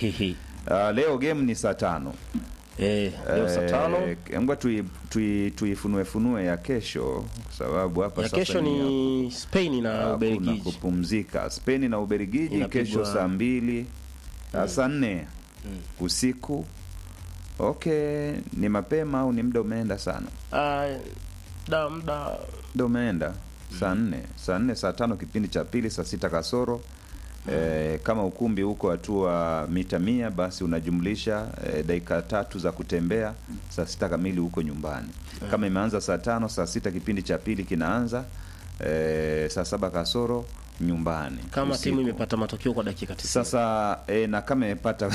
Hihi. Uh, leo game ni saa tano. Eh, leo saa tano Eh, ngoja tui, tui, tuifunue funue ya kesho kwa sababu hapa ya sasa kesho ni Spain na hakuna Ubelgiji. kupumzika. Spain na Ubelgiji Inapigwa- kesho saa mbili mm. saa nne usiku. Okay, ni mapema au ni muda umeenda sana? Ah, da muda Muda umeenda saa nne saa nne saa tano kipindi cha pili saa sita kasoro E, kama ukumbi huko hatua mita mia basi unajumlisha e, dakika tatu za kutembea saa sita kamili huko nyumbani. Kama imeanza saa tano saa sita kipindi cha pili kinaanza e, saa saba kasoro nyumbani kama usiku. timu imepata matokeo kwa dakika 90. Sasa e, na kama imepata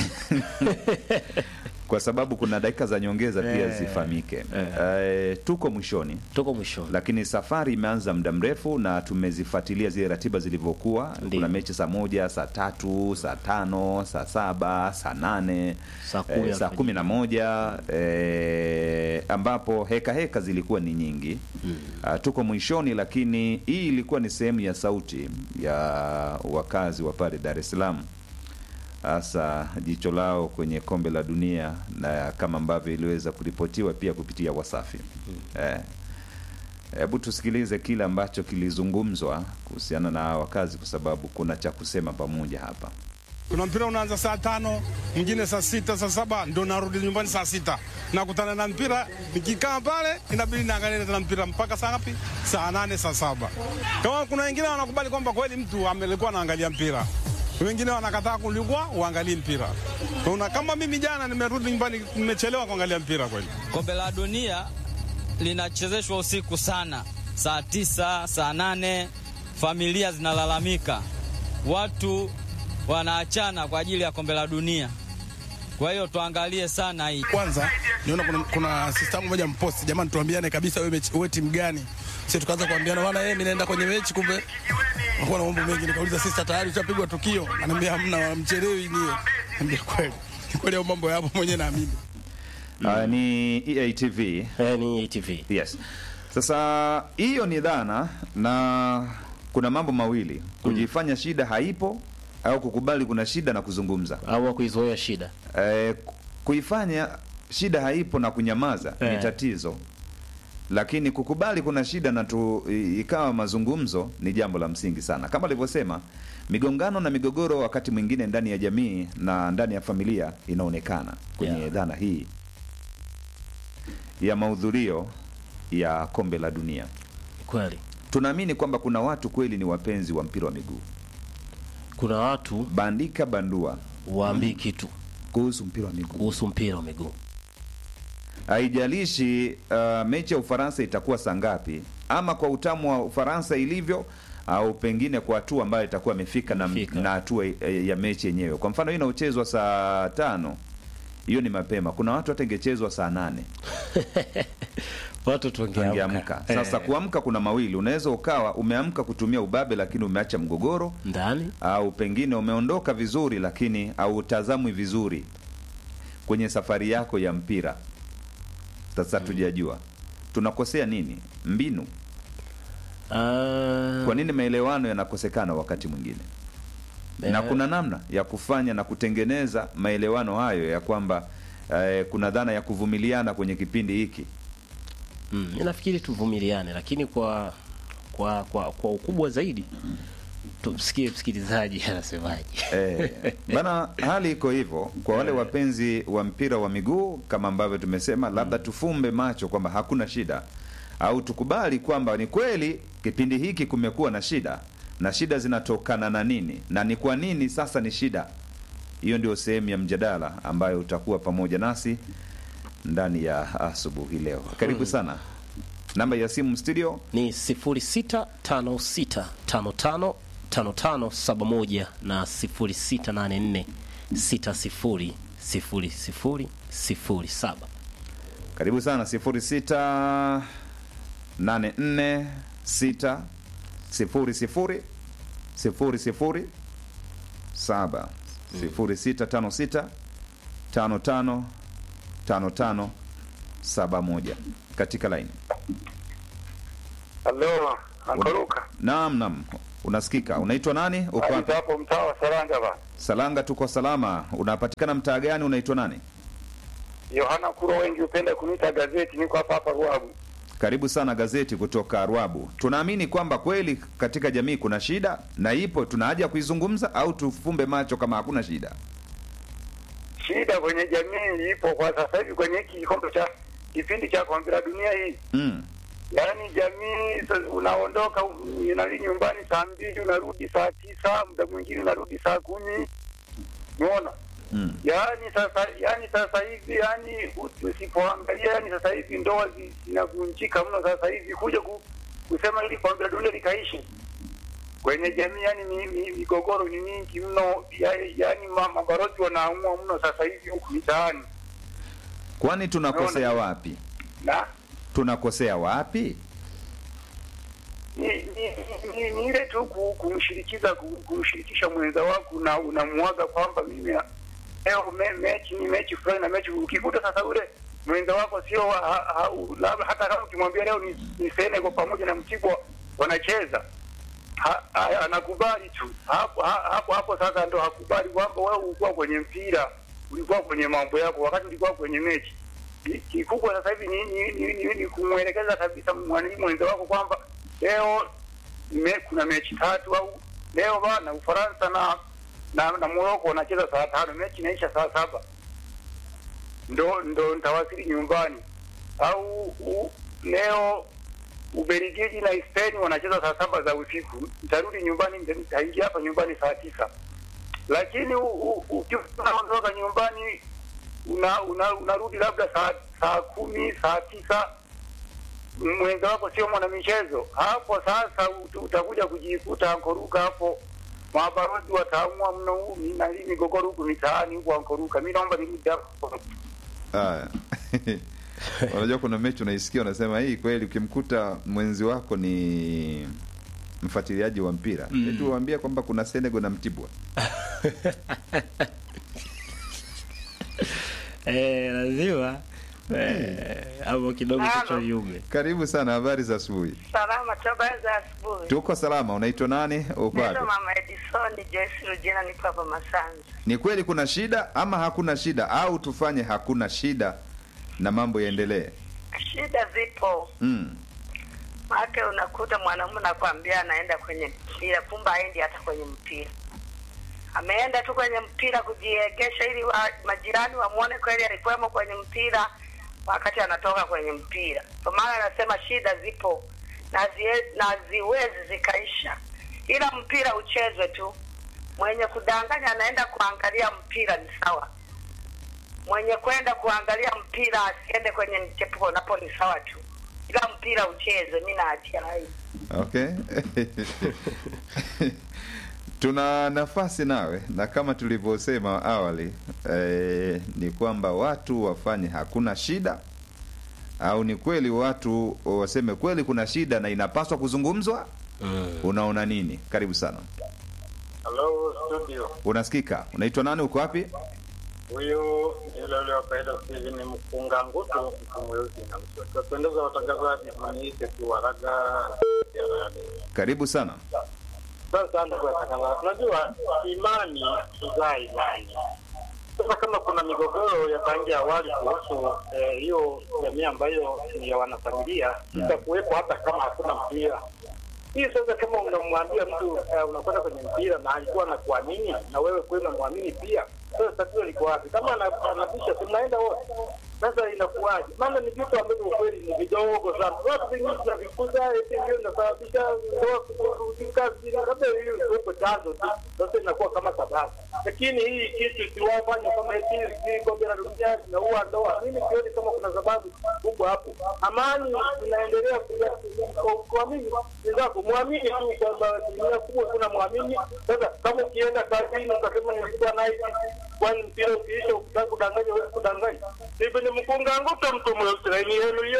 kwa sababu kuna dakika za nyongeza pia Eh, zifahamike. eh. E, tuko mwishoni tuko mwishoni. lakini safari imeanza muda mrefu na tumezifuatilia zile ratiba zilivyokuwa. Ndiyo. Kuna mechi saa moja, saa tatu, saa tano, saa saba, saa nane, Saa kumi eh, saa alfajiri. kumi na moja eh, ambapo heka heka zilikuwa ni nyingi Ah, tuko mwishoni, lakini hii ilikuwa ni sehemu ya sauti ya wakazi wa pale Dar es Salaam hasa jicho lao kwenye kombe la dunia na kama ambavyo iliweza kuripotiwa pia kupitia Wasafi. Eh, Hebu tusikilize kile ambacho kilizungumzwa kuhusiana na hawa wakazi, kwa sababu kuna cha kusema pamoja hapa. Kuna mpira unaanza saa tano, mwingine saa sita, saa saba ndo narudi nyumbani saa sita. Nakutana na mpira, nikikaa pale inabidi naangalia tena mpira mpaka saa ngapi? Saa nane, saa saba. Kama kuna wengine wanakubali kwamba kweli mtu amelikuwa anaangalia mpira, wengine wanakataa kulikuwa uangalie mpira. Una, kama mimi jana nimerudi nyumbani nimechelewa kuangalia mpira kweli. Kombe la dunia linachezeshwa usiku sana, saa tisa, saa nane, familia zinalalamika, watu wanaachana kwa ajili ya kombe la dunia. Kwa hiyo tuangalie sana hii. Kwanza niona kuna, kuna sista yangu moja mposti, jamani, tuambiane kabisa, wewe mechi wewe timu gani? Sisi tukaanza kuambiana bwana, yeye mimi naenda kwenye mechi, kumbe nakuwa na mambo mengi. Nikauliza sista, tayari ushapigwa tukio? Ananiambia hamna, mchelewi nie. Niambia kweli Ni kweli, au mambo yapo mwenyewe naamini. Ah, ni EATV Eh, ni ATV. Yes. Sasa hiyo ni dhana na kuna mambo mawili, kujifanya shida haipo au kukubali kuna shida na kuzungumza. Au kuizoea shida. Eh, kuifanya shida haipo na kunyamaza ni Eh. tatizo, lakini kukubali kuna shida na tu i- ikawa mazungumzo ni jambo la msingi sana. Kama alivyosema, migongano na migogoro wakati mwingine ndani ya jamii na ndani ya familia inaonekana kwenye Yeah. dhana hii ya mahudhurio ya kombe la dunia. Kweli. Tunaamini kwamba kuna watu kweli ni wapenzi wa mpira wa miguu, Kuna watu bandika bandua waambii kitu kuhusu mpira wa miguu. kuhusu mpira wa miguu. haijalishi uh, mechi ya Ufaransa itakuwa saa ngapi, ama kwa utamu wa Ufaransa ilivyo, au pengine kwa hatua ambayo itakuwa imefika na Imefika. na hatua eh, ya mechi yenyewe. Kwa mfano hii inaochezwa saa tano, hiyo ni mapema. Kuna watu hata ingechezwa saa nane Watu tungeamka. angeamka. Sasa Eh, kuamka kuna mawili, unaweza ukawa umeamka kutumia ubabe, lakini umeacha mgogoro ndani au pengine umeondoka vizuri lakini hautazamwi vizuri kwenye safari yako ya mpira. Sasa tujajua tunakosea nini, mbinu. Ah, Kwa nini maelewano yanakosekana wakati mwingine, na eh, kuna namna ya kufanya na kutengeneza maelewano hayo ya kwamba eh, kuna dhana ya kuvumiliana kwenye kipindi hiki. mm, mi nafikiri tuvumiliane, lakini kwa kwa kwa, kwa ukubwa zaidi tumsikie msikilizaji anasemaje. Eh, bana, hali iko hivyo kwa wale wapenzi wa mpira wa miguu, kama ambavyo tumesema, labda tufumbe macho kwamba hakuna shida, au tukubali kwamba ni kweli kipindi hiki kumekuwa na shida, na shida zinatokana na nini na ni kwa nini sasa ni shida. Hiyo ndio sehemu ya mjadala ambayo utakuwa pamoja nasi ndani ya asubuhi leo. Karibu sana. Namba ya simu studio Ni 0656555571 na 0684600007. Karibu sana sifuri sita nane nne sita sifuri sifuri sifuri sifuri saba sifuri sita tano sita tano tano tano tano saba moja katika laini. Halo, Ankaruka. Naam, naam, Unasikika? Unaitwa nani? Uko wapi? hapo mtaa wa Saranga ba. Salanga, tuko salama. Unapatikana mtaa gani? Unaitwa nani? Yohana Kuro, wengi hupenda kuniita gazeti. Niko hapa hapa Ruabu. Karibu sana gazeti kutoka Rwabu. Tunaamini kwamba kweli katika jamii kuna shida na ipo, tuna haja ya kuizungumza au tufumbe macho kama hakuna shida? Shida kwenye jamii ipo kwa sasa hivi kwenye hiki kikombe cha kipindi cha kombe la dunia hii, Mm. yaani jamii sa- unaondoka unali nyumbani saa mbili unarudi saa tisa, muda mwingine unarudi saa kumi. Umeona? Mm. Yaani sasa yaani sasa hivi yaani usipoangalia yaani sasa hivi ndoa zi- zinavunjika mno sasa hivi kuja ku, kusema ili kombe la dunia likaishi kwenye jamii yani mi, mi, migogoro ni mingi mno ya, yaani ma- mabalozi wanaamua mno sasa hivi huku mitaani Kwani tunakosea wapi? na Tunakosea wapi? ni, ni, ni, ni ile tu ku- kumshirikiza ku- kumshirikisha mwenza wako na unamuaga kwamba mimi na- leo me, mechi ni mechi fulani na mechi ukikuta sasa ule mwenza wako sio wa- ha, ha, u- labda hata kama ukimwambia leo ni, ni Senegal pamoja na Mtibwa wanacheza ha, ha, anakubali tu hapo ha- hapo hapo sasa ndo hakubali kwamba wewe ulikuwa kwenye mpira ulikuwa kwenye mambo yako wakati ulikuwa kwenye mechi Ki- kikubwa sasa hivi ni, ni, ni, ni, ni kumwelekeza kabisa mwananchi mwenza wako kwamba leo me, kuna mechi tatu au leo bana Ufaransa na na, na Morocco wanacheza saa tano, mechi inaisha saa saba, ndo ndo nitawasili nyumbani. Au u, leo Ubelgiji na Spain wanacheza saa saba za usiku, nitarudi nyumbani, nita- nitaingia hapa nyumbani saa tisa. Lakini u- u- ukiwa unaondoka nyumbani una, una, unarudi labda saa saa kumi saa tisa mwenza wako sio mwanamichezo hapo sasa ut- utakuja kujikuta ankoruka hapo mabalozi wataamua mno huu mi- na hii migogoro huku mitaani huku ankoruka mi naomba nirudi hapo Haya. Unajua kuna mechi unaisikia unasema hii kweli ukimkuta mwenzi wako ni mfuatiliaji wa mpira mm. eti uambie kwamba kuna Senegal na Mtibwa. Eh, lazima eh, hapo kidogo Halo. kichwa yume. Karibu sana, habari za asubuhi. Salama toba za asubuhi. Tuko salama. Unaitwa nani? Uko wapi? Neno Mama Edison Joyce Rugina nipo hapa Masanza. Ni kweli kuna shida ama hakuna shida, au tufanye hakuna shida na mambo yaendelee? Shida zipo. Mm. Maana unakuta mwanamume nakwambia anaenda kwenye mpira, kumbe haendi hata kwenye mpira. Ameenda tu kwenye mpira kujiegesha ili wa, majirani wamwone kweli alikuwemo kwenye mpira wakati anatoka kwenye mpira. Kwa maana anasema shida zipo na zie- na ziwezi zikaisha, ila mpira uchezwe tu. Mwenye kudanganya anaenda kuangalia mpira ni sawa, mwenye kwenda kuangalia mpira asiende kwenye mchepuko, napo ni sawa tu, ila mpira uchezwe. Mi naachia rai. Okay. Tuna nafasi nawe na kama tulivyosema awali eh, ni kwamba watu wafanye hakuna shida au ni kweli watu waseme kweli kuna shida na inapaswa kuzungumzwa. Mm. Unaona nini? Karibu sana. Halo studio, Unasikika? Unaitwa nani? Uko wapi? huyu yule ule wa kawaida siku ni mkunga ngutu mtu mweusi na mswati. Wapendeza watangazaji, mniite tu waraga ya radi. Karibu sana. Sasa ndugu watangazaji, unajua imani huzaa imani. Sasa kama kuna migogoro ya tangia awali kuhusu eh, hiyo jamii ambayo ni ya wanafamilia, itakuwepo hata kama hakuna mpira. Hii sasa, kama unamwambia mtu eh, unakwenda kwenye mpira na alikuwa anakuamini na wewe kweli unamwamini pia, sasa tatizo liko wapi? Kama ana- anabisha, si mnaenda wote sasa inakuwaje? Maana ni vitu ambavyo ukweli ni vidogo sana. Watu vingine tunavikuza eti ndio inasababisha ndoa kuvurugika, labda hiyo ndio chanzo tu. Sasa inakuwa kama sababu, lakini hii kitu siwafanye kama eti hii kombe la dunia zinaua ndoa. Mimi sioni kama kuna sababu kubwa hapo. Amani inaendelea kuja- kwa- kuamini wenzako, mwamini tu kwamba asilimia kubwa kuna mwamini. Sasa kama ukienda kazini ukasema nilikuwa nice kwani mpira ukiisha ukitaka kudanganya huwezi kudanganya. Hivi ni mkunga nguta mtu mweusi laini yenu yo.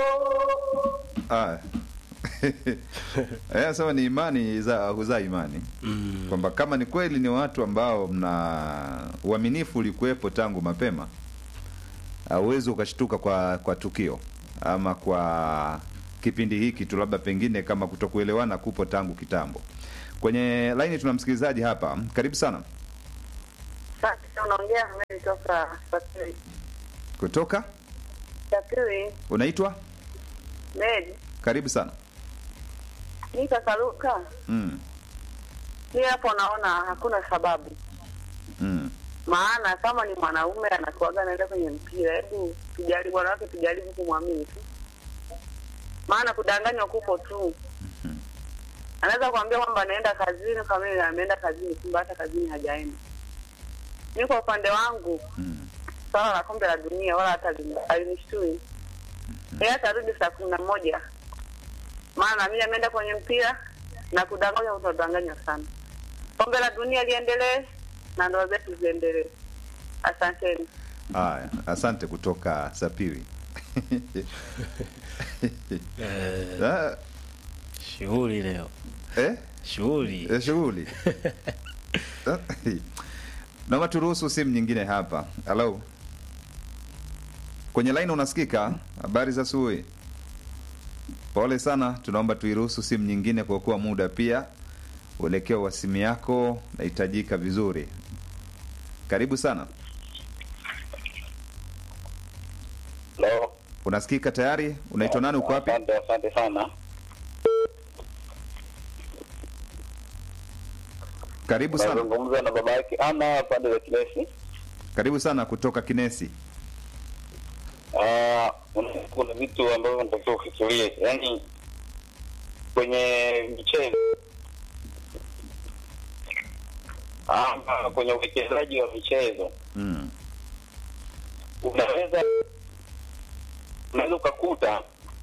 Ah. Eh, sema ni imani za huzaa imani Mm. kwamba kama ni kweli ni watu ambao mna uaminifu ulikuwepo tangu mapema, hauwezi ukashtuka kwa kwa tukio ama kwa kipindi hiki tu, labda pengine kama kutokuelewana kupo tangu kitambo. Kwenye laini tuna msikilizaji hapa, karibu sana Sasa unaongea mimi toka Sapiri. kutoka, Sapiri, unaitwa Medi, karibu sana ni kakaruka. mm. Ni hapo naona hakuna sababu. Mm. Maana kama ni mwanaume anakuaga anaenda kwenye mpira, hebu tujaribu wanawake tujaribu kumwamini tu. Maana kudanganywa kupo tu. Anaweza kuambia kwamba anaenda kazini kama yeye ameenda kazini, kumbe hata kazini hajaenda. Mimi kwa upande wangu Mm. swala la kombe la dunia wala hata lini- halinishtui. Yeye atarudi saa kumi na moja maana mimi ameenda kwenye mpira na kudanganywa, utadanganywa sana. Kombe la dunia liendelee na ndoa zetu ziendelee. Asanteni. Haya, asante kutoka Sapiri. Ah, Shughuli leo, eh? shughuli Eh, shughuli Ah, naomba turuhusu simu nyingine hapa. Halo, kwenye laini unasikika? Habari za asubuhi. Pole sana, tunaomba tuiruhusu simu nyingine kwa kuwa muda pia uelekeo wa simu yako nahitajika vizuri. Karibu sana. Halo. Unasikika tayari? Unaitwa nani? Uko wapi? Asante, asante sana. Karibu sana. Nazungumza na baba yake ana pande za Kinesi. Karibu sana kutoka Kinesi. Ah, una- kuna vitu ambavyo natakiwa ufikirie, yaani kwenye michezo ama kwenye uwekezaji wa michezo Mm. unaweza unaweza ukakuta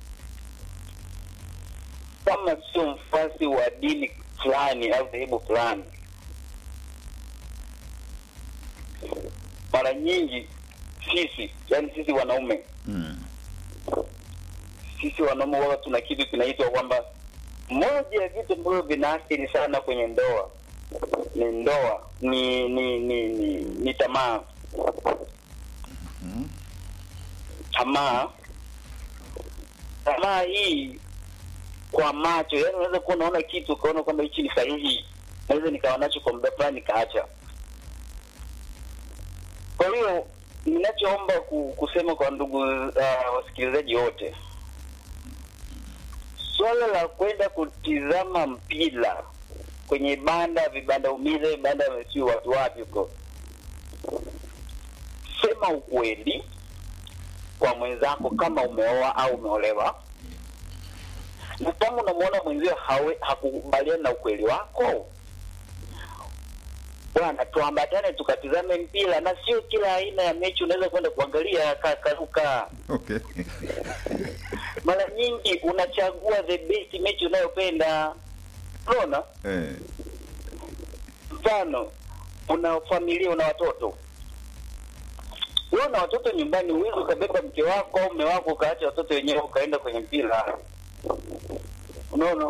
kama sio mfasi wa dini fulani au dhehebu fulani, mara nyingi sisi, yani sisi wanaume Mm. sisi wanaume wao tuna kitu kinaitwa kwamba moja ya vitu ambavyo vinaathiri sana kwenye ndoa ni ndoa ni ni ni ni, ni tamaa tamaa tamaa hii kwa macho yani unaweza kuwa unaona kitu ukaona kwamba hichi ni sahihi naweza nikawa nacho kwa muda fulani nikaacha kwa hiyo ninachoomba ku, kusema kwa ndugu uh, wasikilizaji wote swala la kwenda kutizama mpira kwenye banda vibanda umize banda si watu wapi huko sema ukweli kwa mwenzako kama umeoa au umeolewa na kama unamwona mwenzio hawe- hakukubaliana na ukweli wako bwana tuambatane tukatizame mpira na sio kila aina ya mechi unaweza kwenda kuangalia ka- karuka Okay. mara nyingi unachagua the best mechi unayopenda unaona Eh. mfano una familia una watoto wewe una watoto nyumbani huwezi ukabeba mke wako au mume wako ukaacha watoto wenyewe ukaenda kwenye mpira unaona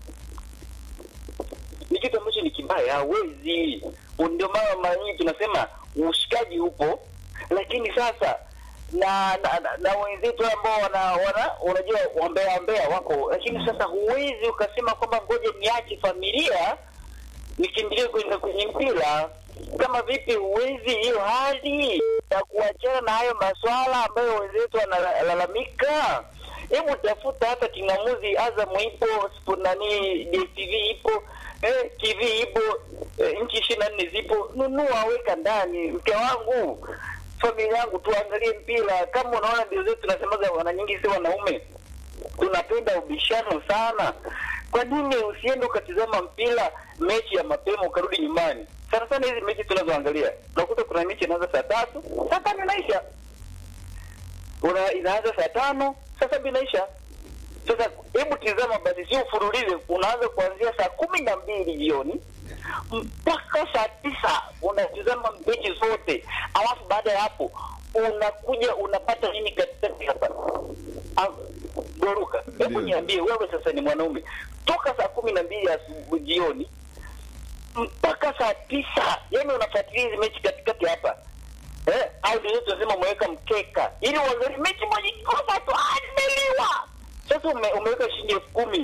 ni kitu ambacho ni kibaya hawezi ndio maana mara nyingi tunasema ushikaji upo lakini sasa na na, na, na wenzetu ambao wana, wana unajua wambea wambea wako lakini sasa huwezi ukasema kwamba ngoja niache familia nikimbilie kwenda kwenye mpira kama vipi huwezi hiyo hali ya kuachana na hayo maswala ambayo wenzetu wanalalamika hebu tafuta hata kingamuzi azamu ipo Sp- nani dstv ipo eh, tv ipo eh, nchi ishirini na nne zipo nunua weka ndani mke wangu familia yangu tuangalie mpira kama unaona ndio zetu tunasemaga wana nyingi si wanaume tunapenda ubishano sana kwa nini usiende ukatizama mpira mechi ya mapema ukarudi nyumbani sana sana hizi mechi tunazoangalia unakuta kuna mechi inaanza saa tatu saa tano inaisha una inaanza saa tano saa saba inaisha sasa hebu tizama basi sio ufurulize unaanza kuanzia saa kumi na mbili jioni mpaka saa tisa unatizama mechi zote alafu baada ya hapo unakuja unapata nini katikati hapa Ah, Goruka, hebu Ndio. niambie wewe sasa ni mwanaume toka saa kumi na mbili asubuhi jioni mpaka saa tisa yani unafuatilia hizi mechi katikati hapa eh, au ndio tunasema mweka mkeka ili uangalie mechi moja ikikosa tu ah, nimeliwa Sasa ume, umeweka shilingi elfu kumi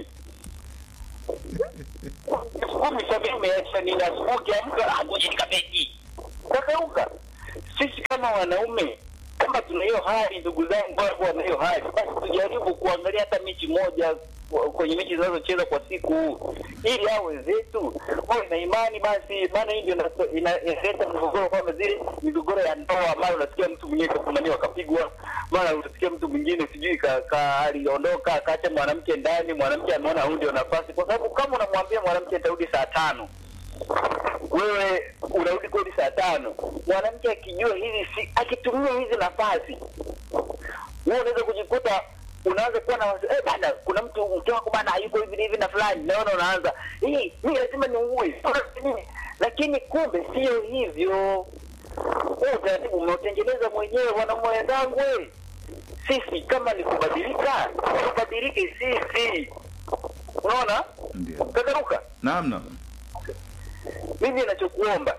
elfu kumi sasa umeacha nini? Asubuhi ukiamka, ah, ngoja nikabeti, kakauka. Sisi kama wanaume kama tuna hiyo hali, ndugu zangu wangu wana hiyo hali, basi tujaribu kuangalia hata mechi moja kwenye mechi zinazocheza kwa siku, ili hao wenzetu wawe na imani basi. Maana hii ndio ina- ina- inaleta mgogoro, kama zile migogoro ya ndoa, mara unasikia mtu mwingine kafumaniwa akapigwa, mara unasikia mtu mwingine sijui ka, ka aliondoka akaacha mwanamke ndani, mwanamke ameona huu ndio nafasi, kwa sababu kama unamwambia mwanamke atarudi saa tano wewe unarudi kweli saa tano, mwanamke akijua hizi si, akitumia hizi nafasi, wewe unaweza kujikuta unaanza kuwa na wasi- eh, bana, kuna mtu mke wako bana hayuko hivi na hivi na fulani, naona unaanza hii, mimi lazima niue nini, lakini kumbe sio hivyo. Huu utaratibu umeutengeneza mwenyewe, wanaume wenzangu. we. Sisi kama ni kubadilika, tubadilike sisi. Unaona Ndio. kakaruka Naam, naam. mimi nachokuomba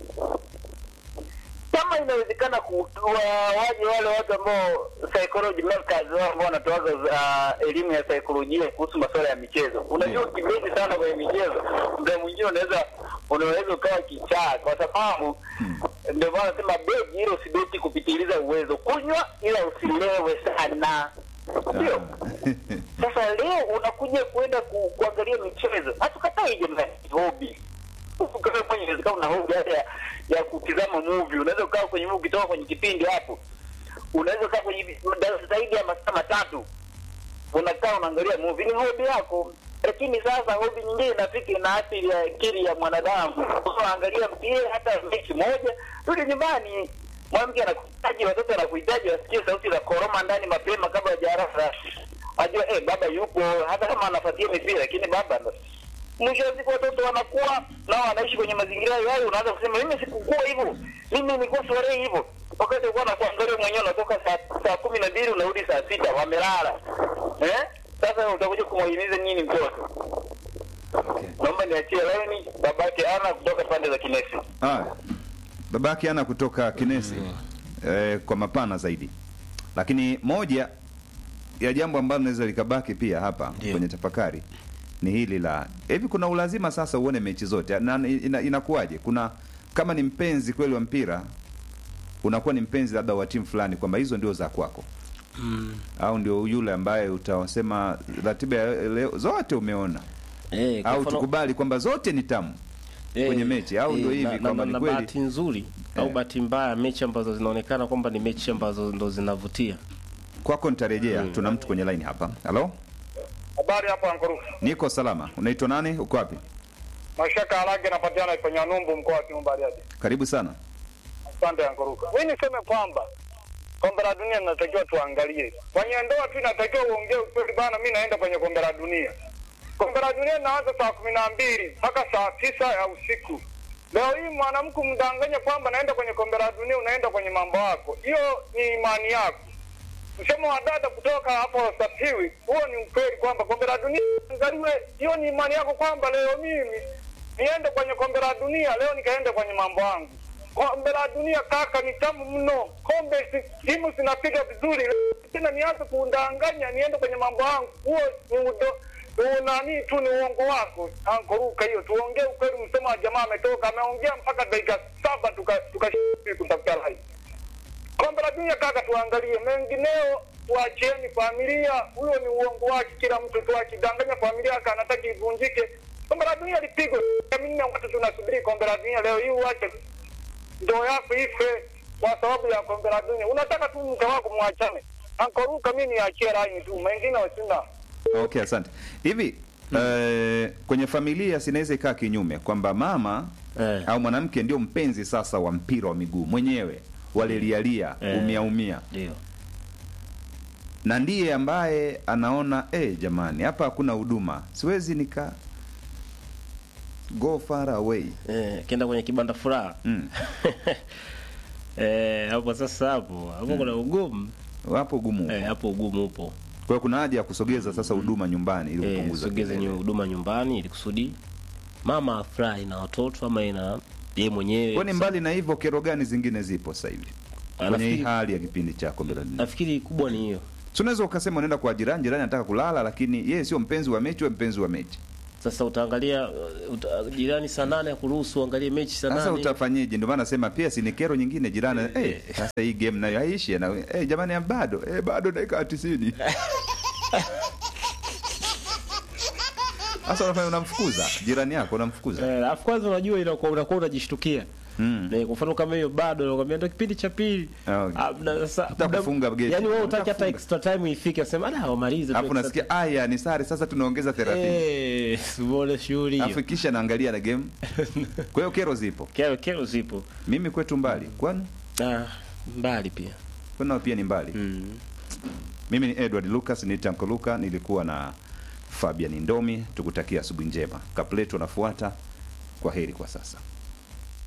kama inawezekana kutoa waje wale watu ambao psychology makers wao ambao wanatoaga uh, elimu ya saikolojia kuhusu masuala ya michezo. Unajua kibezi sana kwenye michezo, muda mwingine unaweza unaweza ukawa kichaa, kwa sababu ndio maana nasema begi hilo usidoti kupitiliza uwezo, kunywa ila usilewe sana, ndio sasa leo unakuja kwenda ku, kuangalia michezo, hatukatai jamani, hobi kama mwenye inawezekana una hobi hata ya, ya kutizama movie. Unaweza ukaa kwenye movie, ukitoka kwenye kipindi hapo, unaweza ukaa kwenye da- zaidi ya masaa matatu unakaa unaangalia movie, ni hobi yako. Lakini sasa hobi nyingine inafika ina athiri ya akili ya mwanadamu. Unaangalia mpira hata mechi moja, rudi nyumbani, mwanamke anakuhitaji, watoto wanakuhitaji, wasikie sauti za koroma ndani mapema kabla hajarasa, ajua eh, baba yupo, hata kama anafuatia mipira, lakini baba ndo mwisho wa siku watoto wanakuwa nao wanaishi kwenye mazingira hayo. Unaanza kusema mimi sikukua hivyo, mimi nilikuwa starehe hivyo, wakati ulikuwa nakuangalia mwenyewe, unatoka saa, saa kumi na mbili unarudi saa sita wamelala eh? Sasa utakuja kumwahimiza nini mtoto? Okay. Naomba niachie laini babake ana kutoka pande za Kinesi. Ah, babake ana kutoka Kinesi eh, kwa mapana zaidi, lakini moja ya jambo ambalo linaweza likabaki pia hapa Ndio. kwenye tafakari ni hili la hivi, kuna ulazima sasa uone mechi zote na ina, inakuwaje? Kuna kama ni mpenzi kweli wa mpira, unakuwa ni mpenzi labda wa timu fulani, kwamba hizo ndio za kwako Mm. au ndio yule ambaye utasema ratiba ya leo zote umeona, Eh, kwa au mfano- tukubali kwamba zote ni tamu Eh, kwenye mechi, au eh, ndio hivi na- na- kwamba ni na kweli? bahati nzuri au Eh. bahati mbaya, mechi ambazo zinaonekana kwamba ni mechi ambazo ndo zinavutia. Kwako nitarejea. Tuna mtu kwenye line hapa. Halo, Habari hapa Ankoru. niko salama. Unaitwa nani? Uko wapi? Mashaka Harage napatikana kwenye Numbu mkoa wa Kiumba Bariadi. Karibu sana. Asante Ankoruka. Mimi niseme kwamba kombe la dunia linatakiwa tuangalie. Kwenye ndoa tu inatakiwa uongee ukweli bana, mimi naenda kwenye kombe la dunia. Kombe la dunia linaanza saa kumi na mbili mpaka saa tisa ya usiku. Leo hii mwanamke umdanganye kwamba naenda kwenye kombe la dunia, unaenda kwenye mambo yako, hiyo ni imani yako. Msemo wa dada kutoka hapo Sapiwi, huo ni ukweli kwamba kombe la dunia angaliwe. Hiyo ni imani yako kwamba leo mimi niende kwenye kombe la dunia, leo nikaende kwenye mambo yangu. Kombe la dunia kaka, ni tamu mno. Kombe si- timu zinapiga vizuri, tena nianze kundanganya niende kwenye mambo yangu, huo ni udo ni nani tu, ni uongo wako ankoruka. Hiyo tuongee ukweli. Msemo wa jamaa ametoka, ameongea mpaka dakika saba tuka tuka kutafuta rai kombe la dunia kaka, tuangalie mengineo, tuachieni familia. Huyo ni uongo wake, kila mtu tu akidanganya familia yake anataka ivunjike. Kombe la dunia lipigwe minne, watu tunasubiri kombe la dunia. Leo hii uache ndoa yako ife kwa sababu ya kombe la dunia. Unataka tu mke wako mwachane. Ankoruka, mimi niachie rai tu, mengine wasina Okay, asante. Hivi eh, kwenye familia sinaweza ikaa kinyume kwamba mama Eh. au mwanamke ndio mpenzi sasa wa mpira wa miguu mwenyewe, walilialia Eh. umia umia, Ndio. na ndiye ambaye anaona eh, jamani, hapa hakuna huduma, siwezi nika go far away. Eh, kienda kwenye kibanda furaha. Mm. Eh, hapo sasa hapo hapo kuna ugumu. Wapo ugumu. Eh, hapo ugumu upo. Kwa hiyo kuna haja ya kusogeza sasa huduma nyumbani ili Eh, kupunguza sogeze kelele. nyu- huduma nyumbani ili kusudi mama afurahi na watoto ama ina yeye mwenyewe. Kwani mbali na hivyo, kero gani zingine zipo sasa hivi Ah, kwenye hii nafikiri- hali ya kipindi cha kombe la dunia? Nafikiri kubwa ni hiyo. So unaweza ukasema unaenda kwa jirani, jirani anataka kulala, lakini yeye sio mpenzi wa mechi, wewe mpenzi wa mechi. Sasa utaangalia uh, uta, jirani saa nane akuruhusu uangalie mechi saa Sasa nane. utafanyeje? Ndio maana nasema pia si ni kero nyingine jirani. Eh, Eh. sasa hii game nayo haishi na eh, jamani bado eh, bado dakika 90. Sasa unafanya unamfukuza jirani yako unamfukuza. Eh, alafu kwanza unajua inakuwa unakuwa unajishtukia. Mm. Na kwa mfano kama hiyo bado nakwambia ndio kipindi cha pili. Okay. Ah, na sasa Utakufunga muda- geti. Yaani wewe utaki hata Utafunga. extra time ifike useme ada wamalize tu Alafu extra unasikia aya ni sare sasa tunaongeza 30. Eh, simuone shughuli Alafu hiyo. kisha naangalia na game. Kwa hiyo kero zipo. Kero kero zipo. Mimi kwetu mbali. Kwani? Ah, mbali pia. Kwani nao pia ni mbali. Mm. Mimi ni Edward Lucas, ni Tanko Luka, nilikuwa na Fabian Ndomi. Tukutakia asubuhi njema. Kapleto nafuata. Kwa heri kwa sasa.